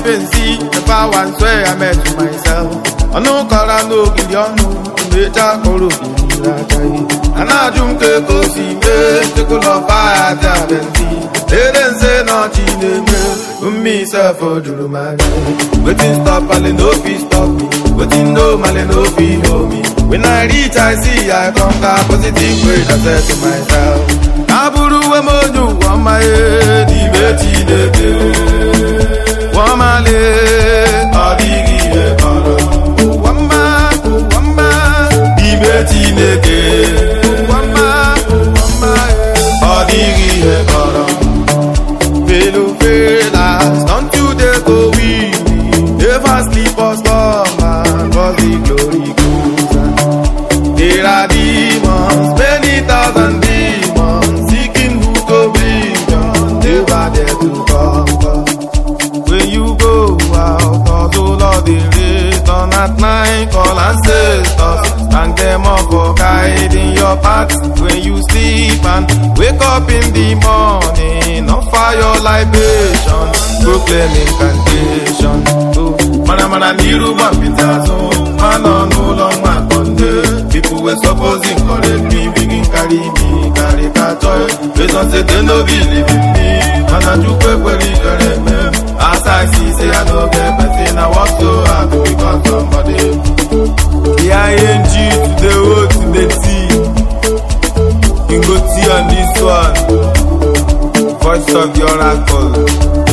pensi never once where I met myself ọnụ kọrọ n'ogiri ọnụ mmecha kọrọ ogiri aka ihe a na-ajụ m ka ego si mee tekụlọfa ya dị abịazi lere nse na ọchị na-eme mmi sef juru m anya wetin stop male no fit stop me wetin no male no fit hold me when I reach I see I conquer positive way I said to myself abụrụ uwe m onye ụwa mmanye n'ime Chineke nwamale ọ dịghị ihe kọrọ ụwa mma ụwa mma n'ime Chineke ụwa mma ụwa mma ọ dịghị ihe kọrọ Felo felas, don't you dare go weary. Never sleep or slumber, cause the glory goes on. There are demons, many thousand demons, seeking who to bring on, never dare to conquer. When you go out, cause oh Lord, they return at night, call ancestors, thank them all for guiding your path. When you sleep and wake up in the morning, offer your libation, proclaim incantation. Oh, mana mana niru gbapita so, mana n'ụlọ mmakonde. People were supposed encourage me, begin carry me, carry catch Based on say they no believe in me, mana chukwu ekwere ikere eme. As I see, say I no get person, I work so hard to become somebody. The ING to the O to the T. You go T on this one. Voice of the oracle.